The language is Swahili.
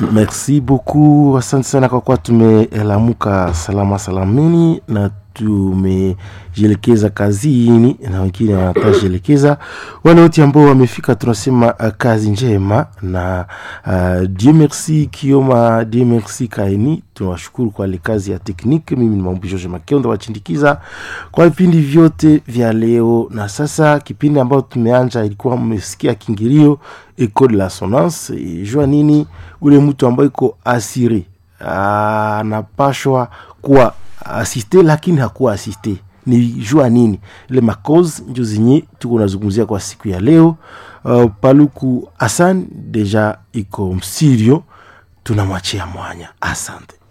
Merci beaucoup, asante sana kwa kuwa tumelamuka salama salamini na tumejielekeza kazini na wengine watajielekeza. Wale wote ambao wamefika, tunasema uh, kazi njema na uh, Dieu merci Kioma, Dieu merci Kaini. Tunawashukuru kwa ile kazi ya tekniki. Mimi ni Maombi George Makionda wachindikisa kwa vipindi vyote vya leo, na sasa kipindi ambayo tumeanja ilikuwa mmesikia kingilio Ecole de la Sonance. Jua nini ule mtu ambaye iko asiri anapashwa kuwa asiste lakini hakuwa asiste ni jua nini ile makoz njo zenye tuko nazungumzia kwa siku ya leo uh, paluku asan deja iko msirio tunamwachia mwanya asante